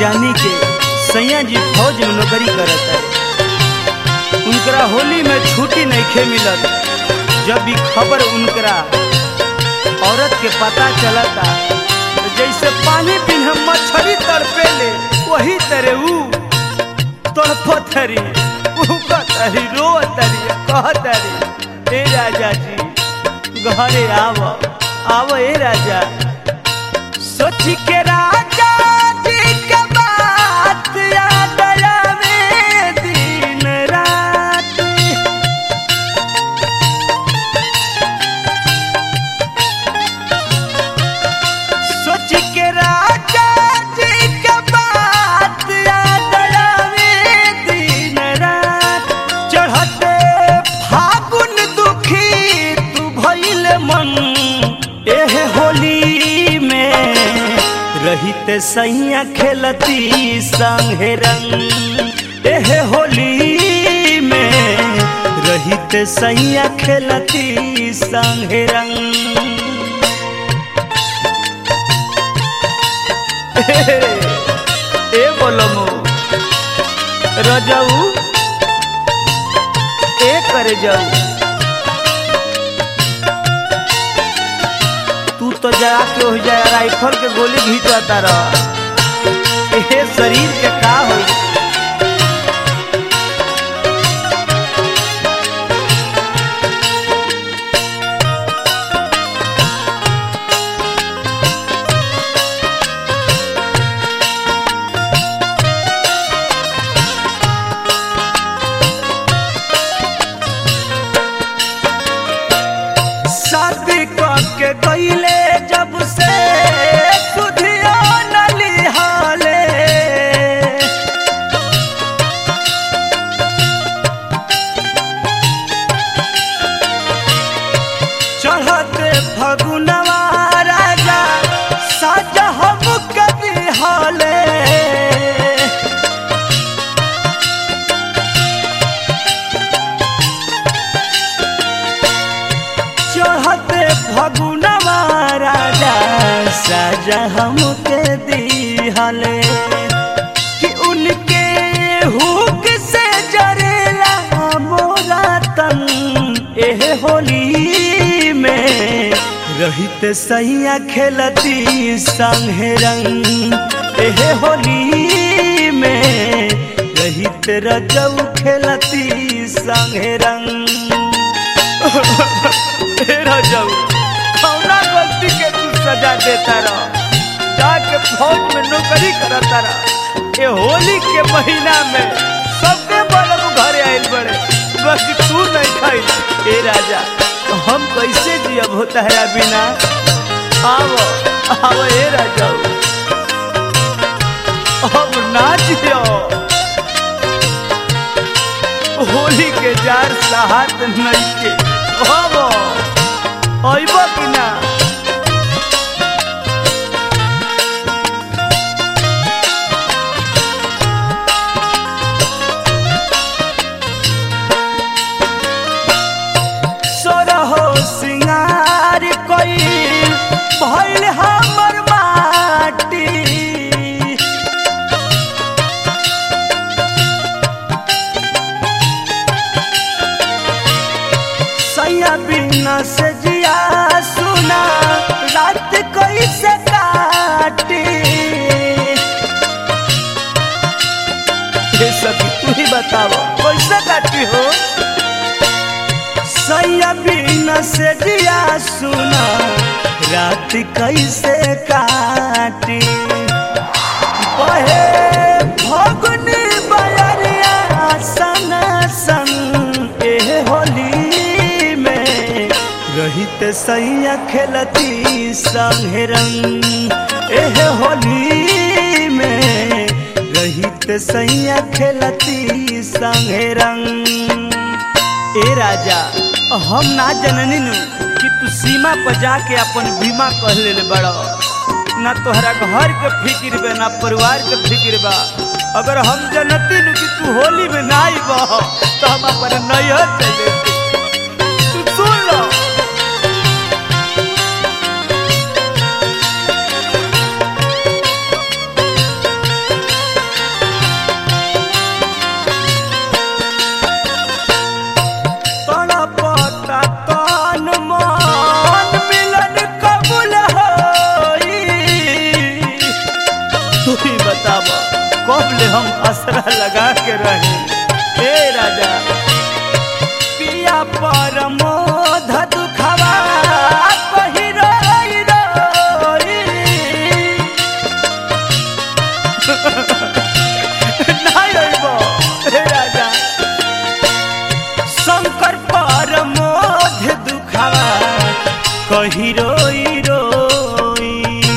जानी के सैया जी फौज में नौकरी करत है उनकरा होली में छुट्टी नहीं मिलत जब भी खबर उनकरा औरत के पता चलता तो जैसे पानी बिना मछली तड़पे ले वही तरह ऊ तड़पतरी उकतरी रोतरी कहतरी ए राजा जी घरे आव आव ए राजा सोच के राजा जी के बात याद आवे दिन रात सोच के राजा जी के बात याद आवे दिन रात चढ़ते फागुन दुखी तू भइल मन एह होली में रहित सैया खेलती संगे रंग एह होली में रहित सैया खेलती संगे रंग ए बोलमो रजाऊ ए करे जाऊ तू तो जाके हो जाए राइफल के गोली घींचता रह ए शरीर के का होई शादी के गईले जब से सुधिया नलिहाले चढ़ते फगुनवा राजा साजा हम कभी हाले चढ़ते फगुनवा राजा साजा हमके दिहले कि उनके हुक से जरेला मोरा तन एह होली में रहित सैया खेलती संगे रंग एह होली में रहित रजऊ खेलती संगे रंग तेरा जाऊ कौना गलती के तू सजा देता रह जाके फौज में नौकरी करता रह ये होली के महीना में सबके बलम घरे आइल बड़े बाकी तू नहीं खाई ए राजा हम कैसे जियब होता है बिना आओ आओ ए राजा अब ना जियो होली के जार साहत नहीं के हबो अइब कि ना सोरहो सिंगार कोई भइल हमर माटी सैया बिना से जिया सुना रात कैसे काटी ये सब तू ही बताओ कैसे काटी हो सैया बिना से जिया सुना रात कैसे काटी बहे फगुनी बयरिया सन सन एह होली में रहित सैया खेलती संगे रंग एह होली में रहित सैया खेलती संगे रंग ए राजा हम ना जननी नु कि तू सीमा पर जाके अपन बीमा कह ले बड़ा ना तोहरा घर के फिक्र बा ना परिवार के फिक्र बा अगर हम जनती नु कि तू होली में ना आइब तो हम अपन नैहर चले तू सुन लो कब ले हम असरा लगा के रहे हे राजा पिया परमोध दुखवा कही रोई रोई नहीं अइबो, हे राजा शंकर परमोध दुखवा कही रोई रोई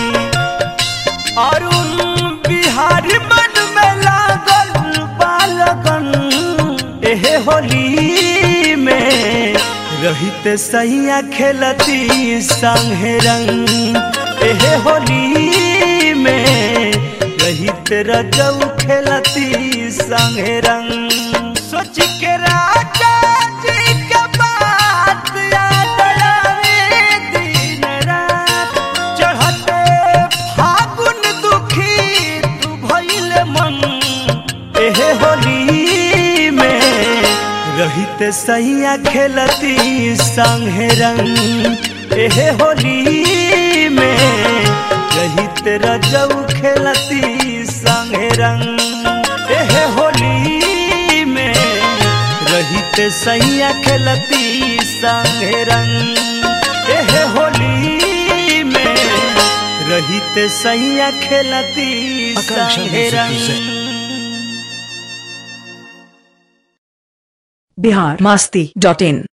अरुण बिहारी मन में लागल बालगन एहे होली में रहित सैया खेलती संगे रंग एहे होली में रहित रजऊ खेलती संगे रंग सोच के राजा जी के बात याद आवे दिन रात चढ़ते फागुन दुखी तू भइल मन एहे होली में रहित सैया खेलती संगे रंग एहे होली में रहित रजऊ खेलती संगे रंग एहे होली में रहित सैया खेलती संगे रंग एहे होली में रहित सैया खेलती आकांक्षा संगे म्यूजिक रंग बिहार मास्ती डॉट इन